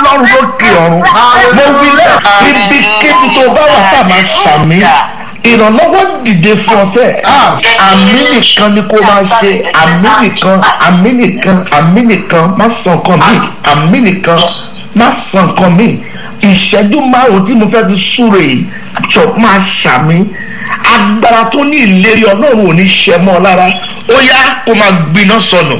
ọlọ́run lókè ọ̀run mo wí lẹ́ ibikíbi tó bá wà tá a máa ṣàmì ìrànlọ́wọ́ dìde fún ọ sẹ́ àmì nìkan ni kó máa ṣe àmì nìkan àmì nìkan àmì nìkan má sàn kan mí àmì nìkan má sàn kan mí ìṣẹ́jú márùn-ún tí mo fẹ́ fi súre yìí jọ máa ṣàmì agbára tó ní ìlérí ọlọ́run ò ní ṣẹ mọ́ ọ lára ó yá kó máa gbiná sọnù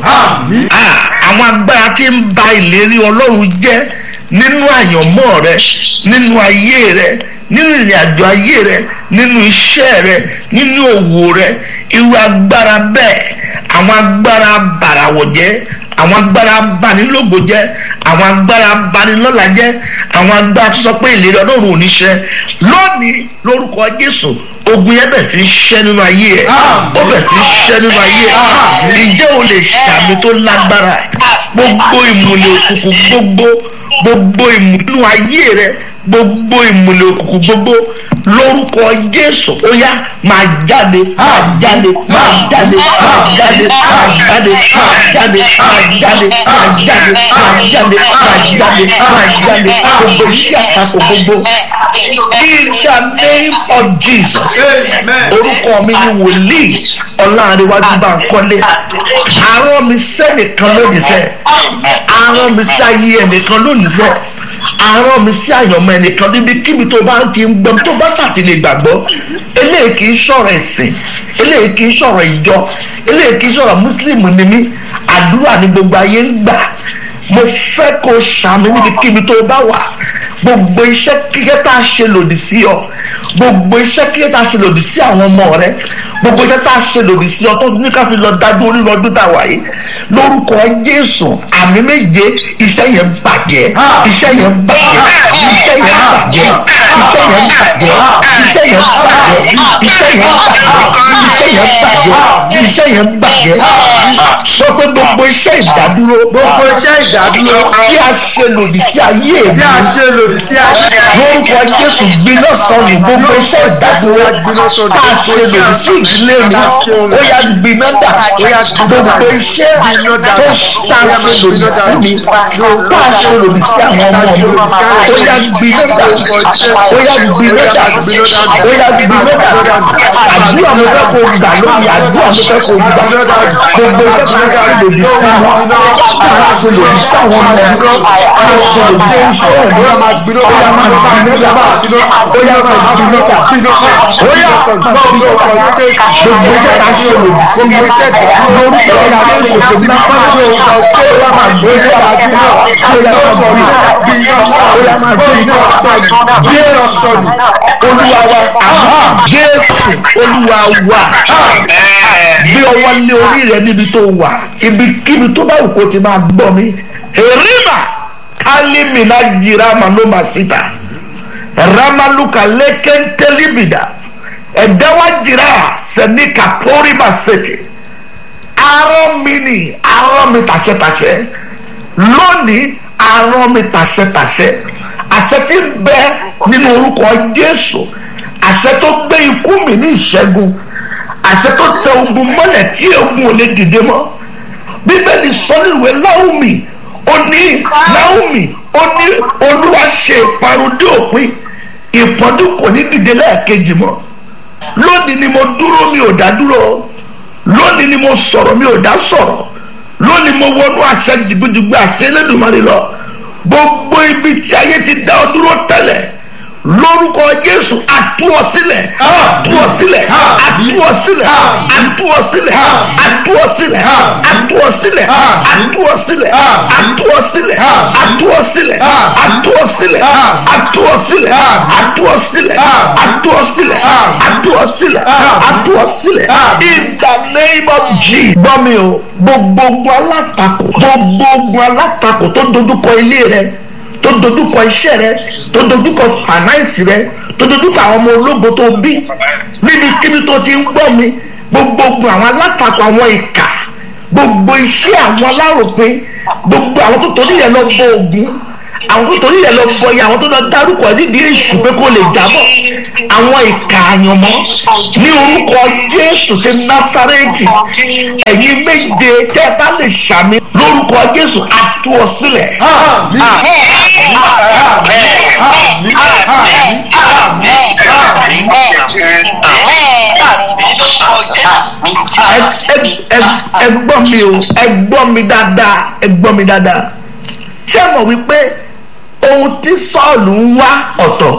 àwọn agbára tí ń ba ìlérí ọlọ́run jẹ́ nínú àyànmọ́ rẹ nínú ayé rẹ nínú ìrìn àjò ayé rẹ nínú iṣẹ́ rẹ nínú òwò rẹ irú agbára bẹ́ẹ̀ àwọn agbára bàràwọ̀ jẹ́ àwọn agbára banilógo jẹ́ àwọn agbára banilọ́lá jẹ́ àwọn agbára tó sọ pé ìlérí ọlọ́run ò ní ṣẹ lónìí lórúkọ jésù ogun yẹn bẹ̀ sí ṣẹ́ nínú ayé ẹ̀ ó bẹ̀ sí ṣẹ́ nínú ayé ẹ̀ ìjẹ́ o lè ṣàmì tó lágbára gbogbo ìmùlẹ̀ òkùnkùn gbogbo gbogbo ìmùlẹ̀ nínú ayé rẹ gbogbo ìmùlẹ̀ òkùnkùn gbogbo lórúkọ jésù ó yá máa jáde máa jáde máa jáde máa jáde máa jáde máa jáde máa jáde máa jáde máa jáde máa jáde máa jáde gbogbo iṣẹ́ àtakò gbogbo in the name of jesus orúkọ mi ni wòlíì ọlọ́runwájú bá ń kọ́lé àárọ̀ mi sẹ́nìkan lónìí sẹ́ àárọ̀ mi sí ayé ẹnìkan lónìí sẹ́ àárọ̀ mi sí àyànmọ́ ẹnìkan níbi kíbi tó bá ti ń gbọ́n tó bá tàti lè gbàgbọ́ eléyìí kì í sọ̀rọ̀ ẹ̀sìn eléyìí kì í sọ̀rọ̀ ìjọ eléyìí kì í sọ̀rọ̀ mùsùlùmí ni mí àdúrà ni gbogbo ayé ń gbà mo fẹ́ kó ṣàmì níbi kíbi tó bá wà gbogbo iṣẹ́ kíkẹ́ tá a ṣe lòdì sí ọ gbogbo iṣẹ́ kíkẹ́ tá a ṣe lòdì sí àwọn ọmọ rẹ gbogbo iṣẹ́ tá a ṣe lòdì sí ọ tó ní ká fi lọ dájú orí lọ́dún tá a wà yìí lórúkọ jésù àmì méje iṣẹ́ yẹn bàjẹ́ iṣẹ́ yẹn bàjẹ́ iṣẹ́ yẹn bàjẹ́ iṣẹ́ yẹn bàjẹ́ iṣẹ́ yẹn bàjẹ́ iṣẹ́ yẹn bàjẹ́ iṣẹ́ yẹn bàjẹ́ iṣẹ́ yẹn bàjẹ́ sọ pé gbogbo iṣẹ́ ìdádúró gbogbo iṣẹ́ ìdádúró tí a ṣe lòdì sí ayé mi tí a ṣe lòdì sí ayé lórúkọ jésù gbiná sọnù gbogbo iṣẹ́ ìdádúró tá a ṣe lòdì sí ìdílé mi ó yá gbiná dà gbogbo iṣẹ́ tó tá a ṣe lòdì sí mi tá a ṣe lòdì sí àwọn ọmọ mi ó yá gbiná dà ó yá gbiná dà ó yá gbiná dà àdúrà mo fẹ́ kó gbà lórí àdúrà mo fẹ́ kó gbà gbogbo iṣẹ́ tó tá a ṣe lòdì sí mi tá a ṣe lòdì sí àwọn ọmọ mi tá a ṣe lòdì sí iṣẹ́ mi ó yá máa gbiná dà ó yá máa gbiná dà ó yá máa gbiná dà ó yá gbogbo iṣẹ́ tá a ṣe lòdì sí mi lórúkọ jésù tó ná sọ́dọ̀ ó yá máa gbiná dà ó yá máa gbiná dà ó yá máa gbiná dà jésù olúwa wa jésù olúwa wa gbé ọwọ́ lé orí rẹ níbi tó wà ibikíbi tó bá wù kó ti máa gbọ́ mi èrìmà kálímìnà jìrà màlúmà síta ramaluka lẹ́kẹ́ntẹ́líbìdà ẹ̀dáwà jìrà sẹ́ni kàpọ́rìmà sẹ́tì arọ́ mi ni arọ́ mi tàṣẹ́tàṣẹ́ lónìí arọ́ mi tàṣẹ́tàṣẹ́ àṣẹ tí ń bẹ nínú orúkọ jésù àṣẹ tó gbé ikú mi ní ìṣẹ́gun àṣẹ tó tẹ ogun mọ́lẹ̀ tí ogun ò lè dìde mọ́ bíbélì sọ nínú ìwé láwùmí ó ní láwùmí ó ní olúwa ṣe ìparun dé òpin ìpọ́njú kò ní dìde lẹ́ẹ̀kejì mọ́ lónìí ni mo dúró mi ò dá dúró lónìí ni mo sọ̀rọ̀ mi ò dá sọ̀rọ̀ lónìí mo wọnú àṣẹ jìgbìjìgbì àṣẹ Elédùmarè lọ gbogbo ibi tí ayé ti dá ọ dúró tẹ́lẹ̀ lórúkọ jésù àtúwọ̀ sílẹ̀ àtúwọ̀ sílẹ̀ àtúwọ̀ sílẹ̀ àtúwọ̀ sílẹ̀ àtúwọ̀ sílẹ̀ àtúwọ̀ sílẹ̀ àtúwọ̀ sílẹ̀ àtúwọ̀ sílẹ̀ àtúwọ̀ sílẹ̀ àtúwọ̀ sílẹ̀ àtúwọ̀ sílẹ̀ àtúwọ̀ sílẹ̀ àtúwọ̀ sílẹ̀ àtúwọ̀ sílẹ̀ àtúwọ̀ sílẹ̀ in the name of jesus. gbọ́ mi o gbogbo ogun alátakò gbogbo ogun alátakò tó dojúkọ ilé rẹ tó dojúkọ iṣẹ́ rẹ tó dojúkọ fànáìsì rẹ tó dojúkọ àwọn ọmọ ológo tó bí níbikíbi tó ti ń gbọ́ mi gbogbo ogun àwọn alátakò àwọn ìkà gbogbo iṣẹ́ àwọn aláròpin gbogbo àwọn tó torí rẹ lọ bọ ogun àwọn tó torí rẹ lọ bọ ya àwọn tó lọ dárúkọ nídìí èṣù pé kó lè jábọ̀ àwọn ìkà àyànmọ́ ní orúkọ Jésù ti Násárẹ́tì ẹ̀yin méje tẹ́ ẹ bá lè ṣàmì lórúkọ jésù àtú ọ sílẹ̀. àmín àmín àmín àmín àmín ẹ ẹ ẹ gbọ́ mi o ẹ gbọ́ mi dáadáa ẹ gbọ́ mi dáadáa ṣé mọ̀ wípé ohun tí sọ́ọ̀lù ń wá ọ̀tọ̀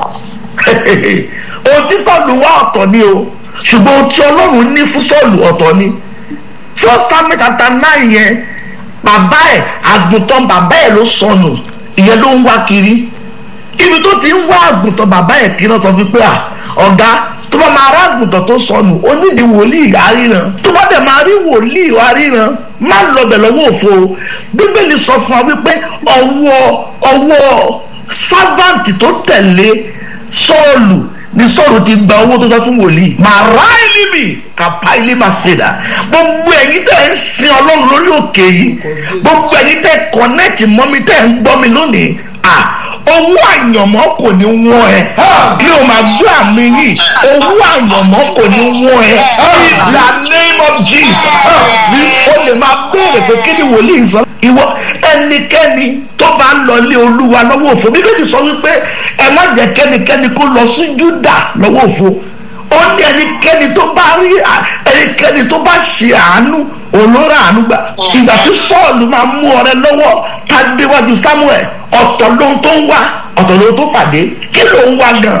ohun tí sọ́ọ̀lù ń wá ọ̀tọ̀ ni o ṣùgbọ́n ohun tí ọlọ́run ní fún sọ́ọ̀lù ọ̀tọ̀ ni first Samuel chapter nine yẹn bàbá ẹ̀ àgùntàn bàbá ẹ̀ ló sọnù ìyẹn ló ń wá kiri ibi tó ti ń wá àgùntàn bàbá ẹ̀ kí náà sọ fún pé à ọ̀gá tó bá máa rá àgùntàn tó sọnù ó nídìí wòlíì àríran tó bá dẹ̀ máa rí wòlíì àríran má lọbẹ̀ lọ́wọ́ òfo bíbélì sọ fún wa wípé ọwọ́ ọwọ́ sáfàǹtì tó tẹ̀lé sọ́ọ̀lù ní sọ́ọ̀lù ti gba owó tó sọ fún wòlíì màá rá ìlímì kàpá ilé máa ṣe dà gbogbo ẹ̀yin tẹ̀ ń sin ọlọ́run lórí òkè yìí gbogbo ẹ̀yin tẹ̀ kọ́nẹ́ẹ̀tì mọ́ mi tẹ̀ ń gbọ́ mi lónìí à owó àyànmọ́ kò ní wọ́n ẹ kí o máa gbọ́ àmì yìí owó àyànmọ́ kò ní wọ́n ẹ in the name of Jesus o lè máa béèrè pé kí ni wòlíì sọ ìwọ ẹnikẹ́ni tó bá ń lọ lé olúwa lọ́wọ́ òfo bíbélì sọ wípé ẹ má jẹ́ kẹ́nikẹ́ni kó lọ sí júdà lọ́wọ́ òfo ó ní ẹnikẹ́ni tó bá rí ẹnikẹ́ni tó bá ṣe àánú olóra àánú gbà ìgbà tí sọ́ọ̀lù máa mú ọrẹ lọ́wọ́ tá a déwájú samuel ọ̀tọ̀ lóhun tó ń wá ọ̀tọ̀ lóhun tó pàdé kí ló ń wá gan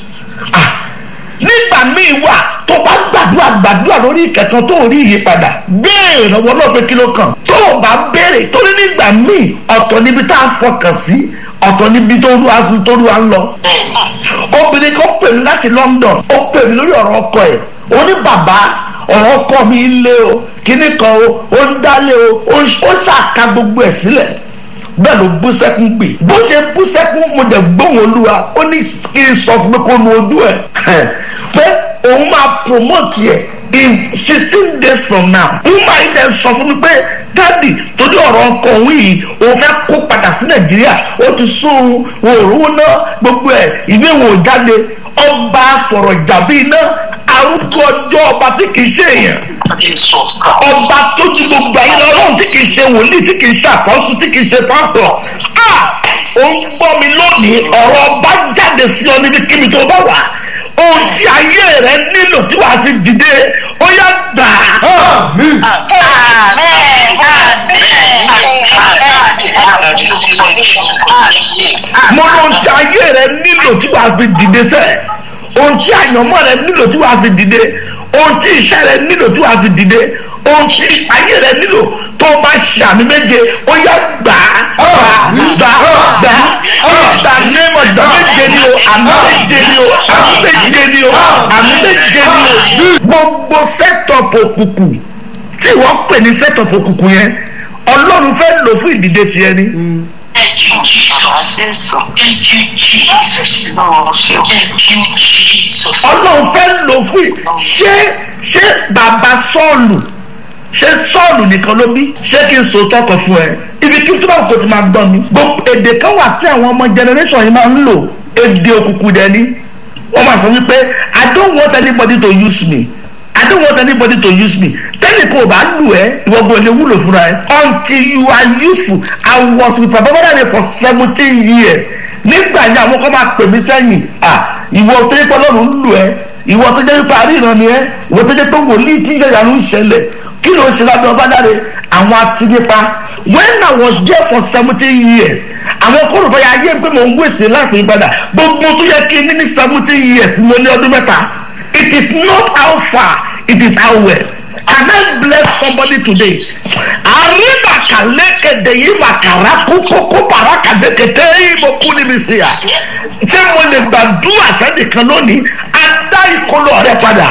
nígbà míì wà tó bá gbàdúrà gbàdúrà lórí ìkẹtàn tó rí ìyípadà béèrè lọ́wọ́ náà pé kí ló kàn tó o bá béèrè torí nígbà míì ọ̀tọ̀ níbi tá a fọkàn sí ọ̀tọ̀ níbi tó rú agun tó rú à ń lọ. obìnrin kan pè mí láti London ó pè mí lórí ọ̀rọ̀ ọkọ ẹ̀ ó ní bàbá ọ̀rọ̀ ọkọ mi lé o kíní kan o ó ń dálé o ó ṣàka gbogbo ẹ̀ sílẹ̀ bẹ́ẹ̀ ló bú sẹ́kún pè bó ṣe bú sẹ́kún mo dẹ̀ gbóhùn olúwa ó ní kí n sọ fún mi kó nu ojú ẹ̀ pé òun máa promote ẹ̀ in sixteen days from now n máa ń dẹ̀ sọ fún mi pé dádì torí ọ̀rọ̀ ọkọ òun yìí òun fẹ́ kó padà sí nàìjíríà ó ti sún òun òróró náà gbogbo ẹ̀ ìwé ìwò jáde ọba fọ̀rọ̀ jàbí iná arúgbó ọjọ́ ọba tí kì í ṣe èèyàn ọba tó ju gbogbo ayé lọ ọlọ́run tí kì í ṣe wòlíì tí kì í ṣe àpọ́sù tí kì í ṣe pásítọ̀ a ò ń gbọ́ mi lónìí ọ̀rọ̀ ọba jáde sí ọ níbi kíbi tó bá wà ohun tí ayé rẹ nílò tí wàá fi dìde ó yá gbà á. àmín mo lọ ohun tí ayé rẹ nílò tí wàá fi dìde sẹ́ẹ̀ ohun tí àyànmọ́ rẹ nílò tí wàá fi dìde ohun tí iṣẹ́ rẹ nílò tí wàá fi dìde ohun tí ayé rẹ nílò tó o bá ṣe àmì méje ó yá gbà á gbà á gbà á gbà á ní ọjọ́ méje ni o àmì méje ni o àmì méje ni o àmì méje ni o gbogbo sẹ́tọ̀pù òkùnkùn tí wọ́n pè ní sẹ́tọ̀pù òkùnkùn yẹn ọlọ́run fẹ́ lò fún ìdìde tiẹ̀ ni. Thank you, Jesus. Thank you, Jesus. Lord, thank you, Jesus. ọlọ́run fẹ́ lò fún ì- ṣé ṣé bàbá sọ́ọ̀lù ṣé sọ́ọ̀lù nìkan ló bí ṣé kí n so tọkọ fún ẹ ibi kí tó bá kò ti máa gbọ́ mi gbogbo èdè kan wà tí àwọn ọmọ generation yìí máa ń lò èdè òkùnkùn dẹ̀ ni wọ́n máa sọ wípé I don't want anybody to use me I don't want anybody to use me tẹ́lẹ̀ kò bá lù ẹ́ ìwọ́gbọ́n ilé wúlò fúnra ẹ until you are useful I was with Baba Bọ́dàdé for seventeen years nígbà yẹn àwọn kan máa pè mí sẹ́yìn ah ìwọ tó yẹ pé ọlọ́run ń lù ẹ́ ìwọ tó jẹ́ pé àríran ni ẹ́ ìwọ tó jẹ́ pé wòlíì tí ìyá ń ṣẹlẹ̀ kí ló ń ṣe lábẹ́ ọba dáre àwọn atinipa when I was there for seventeen years àwọn kó rògbòyà ayé pé mò ń wèsè láti yí padà gbogbo tó yẹ kí n ní ní seventeen years mo ní ọdún mẹ́ta it is not how far it is how well can I bless somebody today àríbà kàlẹ́kẹ̀dẹ̀ yìí màkàrà kókókó parakàdékèté yìí mo kú níbi sí à ṣé mo lè gbàdúrà sẹ́nìkan lónìí adá ìkolo rẹ padà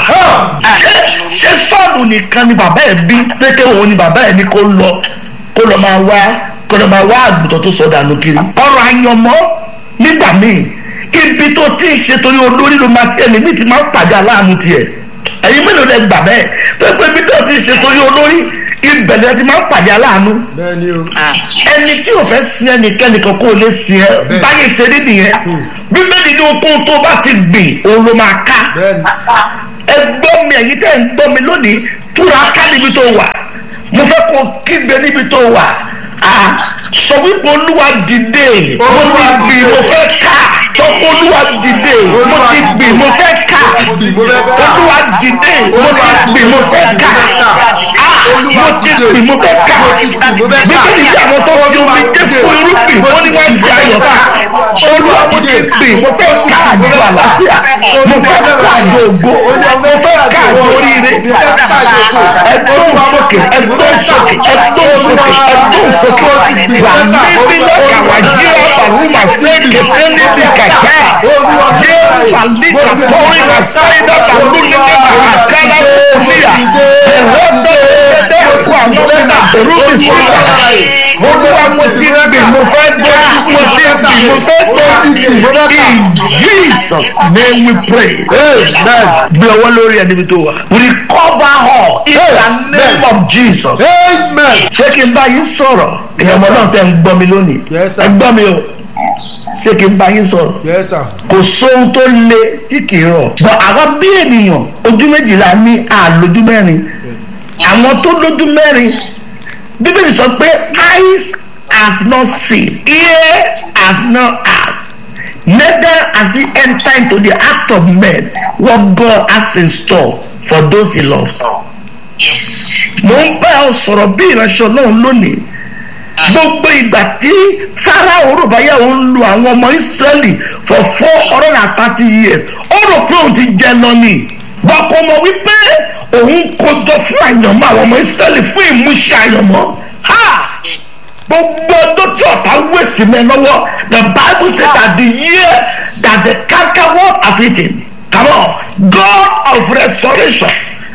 ṣé ṣé sọ́ọ̀nù nìkan ni bàbá ẹ̀ bí pété òun ni bàbá ẹ̀ ní kó lọ kó lọ máa wá kó lọ máa wá àgùntàn tó sọ dànù kiri ọ̀rọ̀ àyànmọ́ nígbà míì ibi tó ti ń ṣe torí olórí ló máa ti ẹni mi ti máa ń pàdé aláàánú tiẹ̀ ẹ̀yin mélòó lẹ gbà bẹ́ẹ̀ tó pé ibi tó ti ń ṣe torí olórí ibẹ̀ lẹ ti máa ń pàdé aláàánú bẹ́ẹ̀ ni o ẹni tí o fẹ́ sin ẹnikẹ́ni kan kó o lè sin ẹ báyìí ṣe rí nìyẹn bíbélì ní okun tó bá ti gbìn òun ló máa ká bẹ́ẹ̀ ni ẹ gbọ́ mi ẹ̀yin tẹ́ ń gbọ́ mi lónìí túra ká níbi tó wà mo fẹ́ kó kígbe níbi tó wà Ah, sọ wípé olúwa dìde mo ti gbì mo fẹ́ ká sọ pé olúwa dìde mo ti gbì mo fẹ́ ká olúwa dìde mo ti gbì mo fẹ́ ká Ah, mo ti gbì mo fẹ́ ká bíbélì tí àwọn tó fi omi dé fún irúgbìn wọ́n ní wọ́n fi ayọ̀ ká olúwa mo ti gbì mo fẹ́ ká àjọ àlàáfíà mo fẹ́ ká àjọ ògo mo fẹ́ ká àjọ oríire ẹgbọ́n sókè ẹgbọ́n sókè ẹgbọ́n sókè ẹgbọ́n sókè wà níbi lọ́kà wà jíra bàrúmà sí kété níbi kàkà jẹ́ wàlíkà pọ́rí wà sáyidá bàrú níbi àkàrà fúnìyà ẹ̀rọ bẹ́ẹ̀ ẹ̀kọ́ àwọn ọ̀nà ẹ̀rú mi sí ìgbà olúwa mo ti gbè mo fẹ́ gbé mo ti gbè mo fẹ́ gbé in jesus name we pray gbé ọwọ́ lórí ẹni bí tó wà recover all in the name of jesus ṣé kí n bá yín sọ̀rọ̀ ìyẹn ọmọ náà tẹ́ ń gbọ́ mi lónìí Yes, sir. ẹ gbọ́ mi o ṣé kí n bá yín sọ̀rọ̀ Yes, sir. kò sóhun tó le tí kì í rọ̀ bọ̀ àwa bí ènìyàn ojú méjìlá ní àlójú mẹ́rin àwọn tó lójú mẹ́rin bíbélì sọ pé eyes have not seen ear have not heard neither has he entered into the heart of men what God has in store for those he loves. Yes. mo ń bá ọ sọ̀rọ̀ bí ìránṣẹ́ ọlọ́run lónìí gbogbo ìgbà tí farao rògbáyà ń lu àwọn ọmọ israẹli for four hundred and thirty years ó rò pé òun ti jẹ lọ ni bọ́kọ mọ̀ wípé òun kojọ fún àyànmọ́ àwọn ọmọ israẹli fún ìmúṣẹ àyànmọ́ ha gbogbo ọdún tí ọ̀tá wẹ̀sì mẹ́ lọ́wọ́ the bible say that the year that the cankerworm have eaten come on god of restoration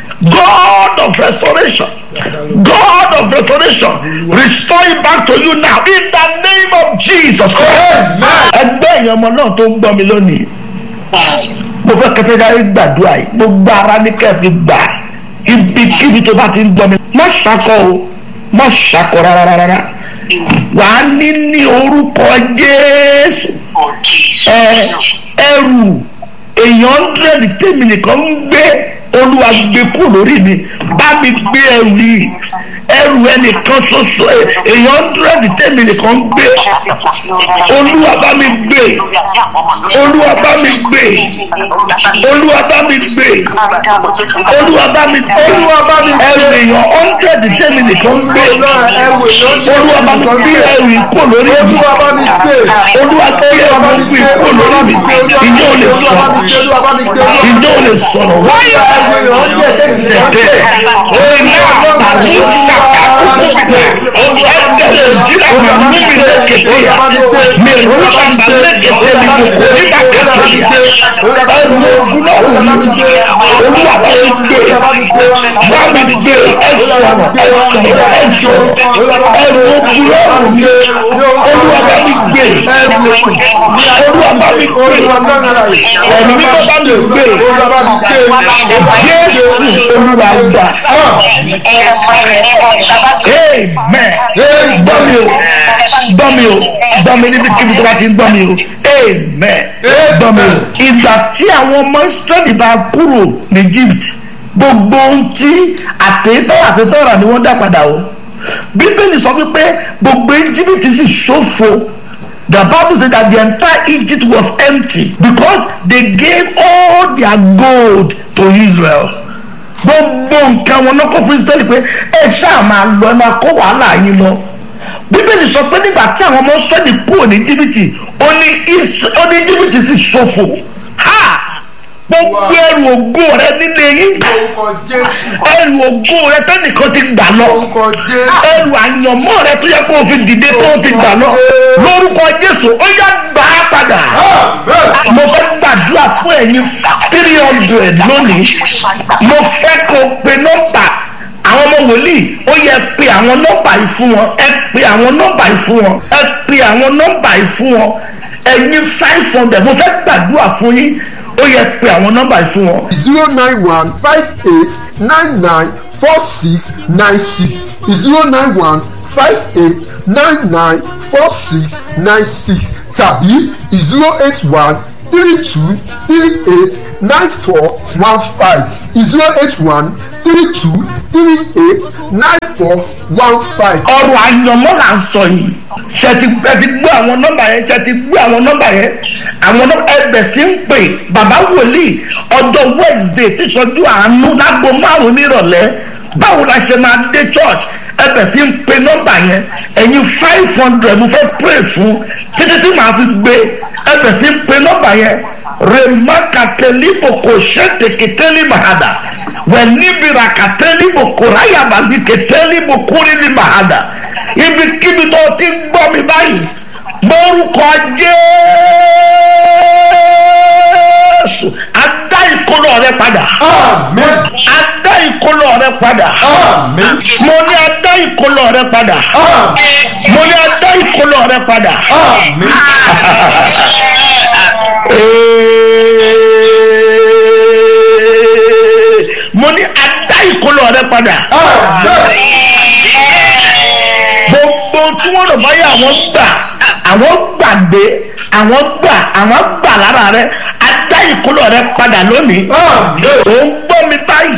god of restoration god of restoration restore it back to you now in the name of jesus christ ẹgbẹ́ èèyàn ọmọ náà tó ń gbọ́ mi lónìí mo fẹ́ kẹsẹ́ dárí gbàdúrà yìí gbogbo ara ní kẹ́ẹ̀fì gbà ibikíbi tó bá ti ń gbọ́ mi má ṣakọ o má ṣakọ rárá rárá wà á ní ní orúkọ jésù Oh, Jesus. ẹ ẹrù èèyàn hundred tèmi nìkan ń gbé olúwa gbé kú lórí mi bá mi gbé ẹrù yìí ẹrù ẹnìkan ṣoṣo ẹ, èèyàn hundred tèmi nìkan ń gbé olúwa bá mi gbé olúwa bá mi gbé olúwa bá mi gbé olúwa bá mi olúwa bá mi ẹrù èèyàn hundred tèmi nìkan ń gbé olúwa bá mi gbé ẹrù yìí kú lórí mi olúwa gbé ẹrù yìí kú lórí mi ìjọ ò lè sọ̀rọ̀ ìjọ ò lè sọ̀rọ̀ wáyà sẹ̀tẹ̀ ẹ̀yìn àtàlù sàkàkùkù ẹ̀ẹ́dẹ̀rẹ̀ jìnnà màmú mi lẹ́kẹ̀tẹ̀ yà mi rúbà bà lẹ́kẹ̀tẹ̀ mi kò kò ní bá kẹ̀tẹ̀ yà ẹ̀rù ogun náà wù mí olúwa bá mi gbé bá mi gbé ẹ̀sọ̀rọ̀ ẹ̀sọ̀rọ̀ ẹ̀sọ̀rọ̀ ẹ̀rù ogun náà wù mí olúwa bá mi gbé olúwa bá mi gbé ẹ̀mí mímọ́ bá mi gbé jésù olúwa gbà amen gbọ́ mi o gbọ́ mi o gbọ́ mi níbi kíbi tó bá ti ń gbọ́ mi o amen gbọ́ mi o ìgbà tí àwọn ọmọ israẹli bá kúrò ní egypt gbogbo ohun tí àtẹ̀tọ́ àtẹ̀tọ́ rà ni wọ́n dá padà o bíbélì sọ wípé gbogbo egypt sì ṣòfò the bible say that the entire egypt was empty because they gave all their gold to israel gbogbo nǹkan wọn náà kó fún israẹli pé ẹ ṣáà máa lọ ẹ máa kó wàhálà yín lọ bíbélì sọ pé nígbà tí àwọn ọmọ israẹli kúrò ní jìbìtì ó ní Is- ó ní jìbìtì sì ṣòfò ha gbogbo ẹrù ògo rẹ nílé yín ẹrù ògo rẹ tẹnìkan ti gbà lọ ẹrù àyànmọ́ rẹ tó yẹ kó o fi dìde tó o ti gbà lọ lórúkọ jésù ó yá gbà á padà mo fẹ́ gbàdúrà fún ẹ̀yin three hundred lónìí mo fẹ́ kó o pe nọ́mbà àwọn ọmọ wòlíì ó yẹ pe àwọn nọ́mbà yìí fún wọn ẹ pe àwọn nọ́mbà yìí fún wọn ẹ pe àwọn nọ́mbà yìí fún wọn ẹ̀yin five hundred mo fẹ́ gbàdúrà fún yín ó yẹ pe àwọn nọ́mbà yìí fún wọn. zero nine one five eight nine nine four six nine six zero nine one five eight nine nine four six nine six tàbí zero eight one three two three eight nine four one five zero eight one three two three eight nine four one five. ọ̀rọ̀ àyànmọ́ là ń sọ yìí ṣe ti ẹ ti gbé àwọn nọ́mbà yẹn ṣe ti gbé àwọn nọ́mbà yẹn àwọn nọ́mbà ẹbẹ̀ sí ń pè bàbá wòlíì ọjọ́ wednesday tí sọjú àánú lágbo márùn nírọ̀lẹ́ báwo la ṣe máa dé church ẹbẹ̀ sí ń pe nọ́mbà yẹn ẹ̀yin five hundred mo fẹ́ pray fún títí tí màá fi gbé ẹbẹ̀ sí ń pe nọ́mbà yẹn remakatelibo kò ṣètèkìtẹ́lì mahada wẹ̀nibira katelibo kò ráyàbàbí kẹtẹ́lìbo kúrìlì mahada ibikíbi tó ti ń gbọ́ mi báyìí mórúkọ jésù adá ìkólọ rẹ padà amen adá ìkólọ rẹ padà amen mo ní adá ìkólọ rẹ padà mo ní adá ìkólọ rẹ padà amen Ee, mo ní adá ìkólọ rẹ padà amen gbogbo tí wọ́n rọ̀ báyà àwọn gbà àwọn gbàgbé àwọn gbà àwọn gbà lára rẹ adá ìkólọ rẹ padà lónìí amen ò ń gbọ́ mi báyìí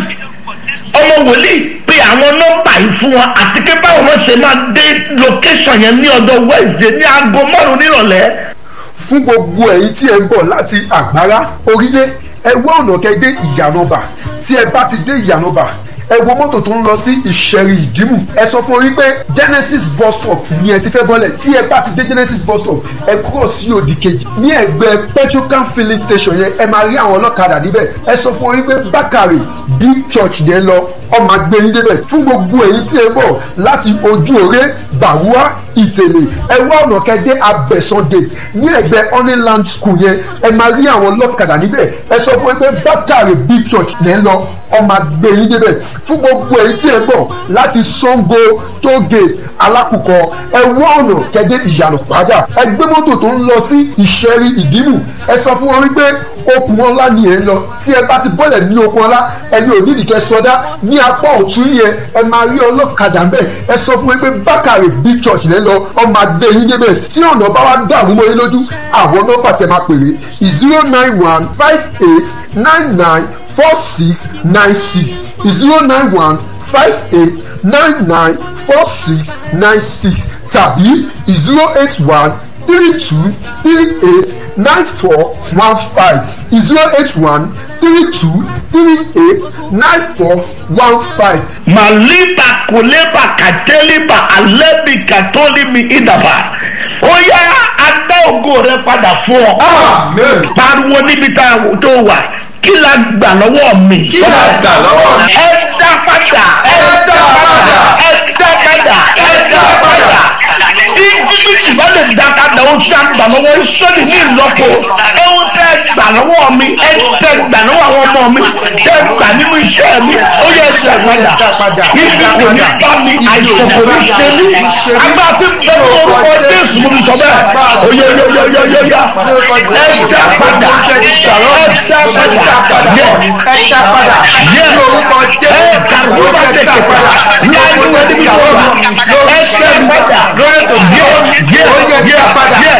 ọmọ wòlíì pe àwọn nọ́mbà yìí fún wọn àti pé báwo wọ́n ṣe máa dé location yẹn ní ọjọ́ wednesday ní aago márùn-ún nírọ̀lẹ́ fún gbogbo ẹ̀yin tí ẹ ń bọ̀ láti àgbára orílẹ̀ ẹ wá ọ̀nà kẹ́ dé ìyànàbà tí ẹ bá ti dé ìyànàbà ẹ wo mọ́tò tó ń lọ sí ìṣẹ̀rì ìdìmú ẹ sọ fún orí pé genesis bus stop ni ẹ ti fẹ́ bọ́lẹ̀ tí ẹ bá ti dé genesis bus stop ẹ kúrò sí òdì kejì ní ẹgbẹ́ petrocan filling station yẹn ẹ máa rí àwọn ọlọ́kadà níbẹ̀ ẹ sọ fún orí pé bákàrè big church yẹn lọ ọmọ agbẹ́yìn débẹ̀ fún gbogbo èyí tí ẹ bọ̀ láti ojú òré bàwúà ìtẹ̀lé ẹ wá ọ̀nà kẹ́dẹ́ abẹ́sán gate ní ẹgbẹ́ honeyland school yẹn ẹ máa rí àwọn ọlọ́kadà níbẹ̀ ẹ sọ fún ẹ pé bákàrè big church lẹ́ ń lọ ọmọ agbẹ́yìn débẹ̀ fún gbogbo èyí tí ẹ bọ̀ láti sango toll gate alákùkọ ẹ wá ọ̀nà kẹ́dẹ́ ìyànà pàjá ẹ gbé mọ́tò tó ń lọ sí ìṣẹ́rí ìdìmú ẹ sọ fún wọn wípé okùn ọlá ni ẹ ń lọ tí ẹ bá ti bọ́lẹ̀ ní okùn ọlá ẹni ò nídìí kẹ sọdá ní apá ọ̀tún yẹn ẹ máa rí ọlọ́kadà ń bẹ̀ ẹ sọ fún wọn pé bákàrè big church lẹ́ lọ ọmọ adé yín débẹ̀ tí ọ̀nà bá wá dààmú mọ́ yín lójú àwọn nọ́mbà tẹ máa pèrè zero nine one five eight nine nine four six nine six zero nine one five eight nine nine four six nine six tàbí zero eight one three two three eight nine four one five zero eight one three two three eight nine four one five. màlíbà kòlébà kàtẹ́líbà alẹ́bì kàtólímì ìdàbà ó yá adá ògo rẹ padà fún ọ. amen. pariwo níbi tá a tó wà kí la gbà lọ́wọ́ mi. kí la gbà lọ́wọ́ mi. ẹ dá padà. ẹ dá padà. ẹ dá padà. ẹ dá padà. tí jìbìtì bá lè dá padà ó ṣá gbà lọ́wọ́ sọ́ọ̀dì ní ìlọ́po ẹ ó tẹ́ gbà lọ́wọ́ mi ẹ tẹ́ gbà lọ́wọ́ àwọn ọmọ mi tẹ́ gbà nínú iṣẹ́ mi ó yẹ ẹsẹ̀ padà ibi kò ní bá mi àìsàn kò ní ṣe mí agbá tí bẹ́ẹ̀ ní orúkọ jésù mo ní sọ bẹ́ẹ̀ ó yẹ yẹ yẹ yẹ yẹ yẹ ẹ dá padà ẹ dá padà yẹ ẹ dá padà. yẹ ní orúkọ ẹ jésù kàrúwà ó yẹ dá padà. ní àdúgbò níbi tó wà ẹ dá padà lórí ètò yẹ yẹ ó yẹ yẹ dá padà. yẹ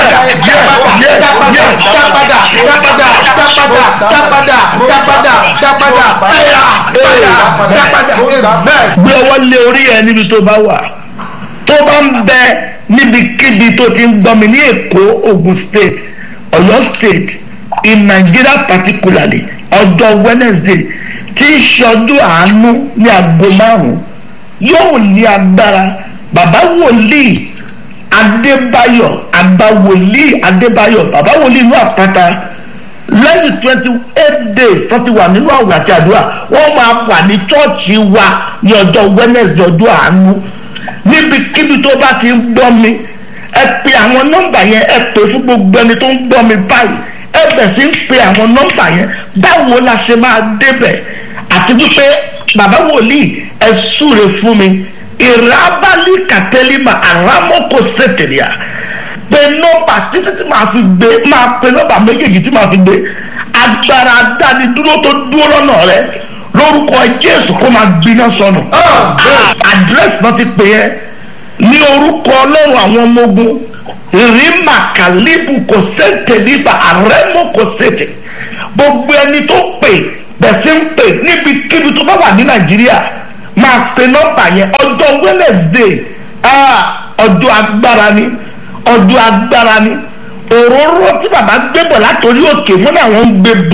dá padà dá padà dá padà dá padà dá padà dá padà dá padà dá padà dá padà dá padà amen. gbé ọwọ́ lé orí ẹ níbi tó bá wà tó bá ń bẹ níbikíbi tó ti ń gbọ́ mi ní èkó ogun state ọ̀yọ́ state in nigeria particularly ọjọ́ wednesday tí í ṣe ọdún àánú ní aago márùn-ún yóò ní agbára bàbá wòlíì adébáyọ̀ àgbà wòlíì adébáyọ̀ bàbá wòlíì inú àpáta lẹ́yìn twenty eight days tó ti wà nínú àwẹ̀ àti àdúrà wọ́n máa wà ní chọ́ọ̀chì wa ní ọjọ́ wednesday ọjọ́ àánú níbikíbi tó bá ti ń gbọ́ mi ẹ pe àwọn nọ́mbà yẹn ẹ pè fún gbogbo ẹni tó ń gbọ́ mi báyìí ẹ bẹ̀ sí ń pe àwọn nọ́mbà yẹn báwo la ṣe máa débẹ̀ àti wípé bàbá wòlíì ẹ súre fún mi ìrábálì kàtẹ́límà àrámọ́kò sẹ́tẹ̀lìà pe nọ́mbà títí tí màá fi gbé máa pe nọ́mbà méjèèjì tí màá fi gbé agbára dánidúró tó dúró lọ́nà rẹ lórúkọ jésù kó máa gbiná sọnù àdírẹ́sì náà ti pè é ní orúkọ ọlọ́run àwọn ọmọ ogun rìmà kàlíbù kò sẹ́ńtẹ̀ níbà àrẹ́mú kò sẹ́ńtẹ̀ gbogbo ẹni tó pè bẹ̀sẹ̀ ń pè níbikíbi tó bá wà ní nàìjíríà máa pe nọ́mbà yẹn ọjọ́ wednesday ah, ọjọ́ agbára ni ọjọ́ agbára ni òróró tí bàbá gbé bọ̀ látòrí òkè wọn ni àwọn ń gbé bọ̀.